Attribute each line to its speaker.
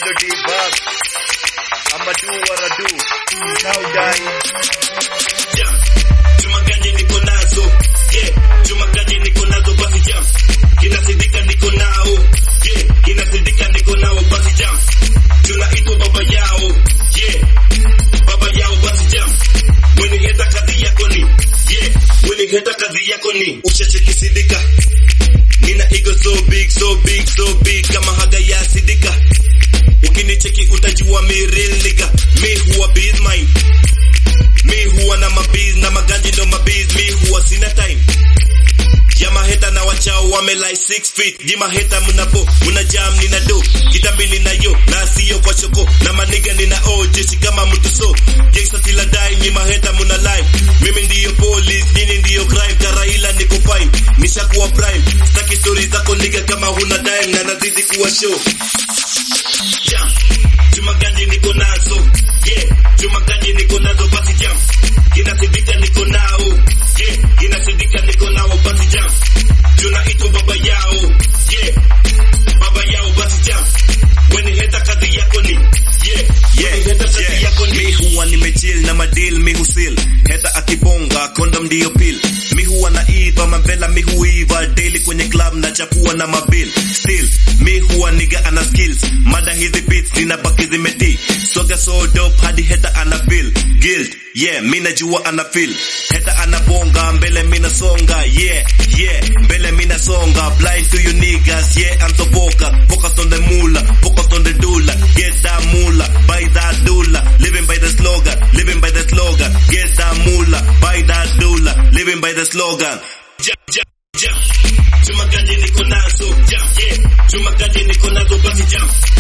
Speaker 1: ndo debug. I'ma do what I do. Now die.
Speaker 2: jam chuma ganje niko nazo yeah chuma ganje niko nazo basi jam kinasidika niko nao yeah kinasidika niko nao basi jam tunaitwa baba yao yeah baba yao basi jam mwenye heta kazi yako ni yeah mwenye heta kazi yako ni ushachekisidika nina ego so big so big so big kama haga ya sidika ukinicheki utajua mi real nigga mi huwa biz mine mi huwa na mabiz na maganji ndo mabiz mi huwa sina time ya maheta na wachao wame like 6 feet ji maheta mnapo muna jam nina do kitambi nina yo na siyo kwa choko na maniga nina o jeshi kama mtu so gangsta sila dai ni maheta muna live mimi ndiyo police nyinyi ndiyo crime karaila niko fine nishakuwa prime staki story zako niga kama huna dime na nazidi kuwa show jam chuma ganji niko nazo yeah chuma ganji niko nazo basi jam kinasidika niko nao yeah kinasidika niko nao basi jam tunaitwa baba yao yeah baba yao basi jam when heta kazi yako ni yeah yeah heta kazi yako ni mi huwa nimechill na madil mi husil heta akibonga condom ndio pill mi huwa naiva mavela mi huiva daily kwenye club na chapua na mabil still mi huwa niga ana skills mada hizi beats ninabaki zimeti soga so dope hadi heta ana feel guilt yeah mi najua ana feel heta anabonga mbele mi nasonga yeah yeah mbele mi nasonga blind to you niggas yeah I'm so focused focus on the moolah focus on the doula get that moolah buy that doula living by the slogan living by the slogan get that moolah buy that doula living by the slogan jam jam jam chuma ganje niko nazo jam yeah chuma ganje niko nazo basi jam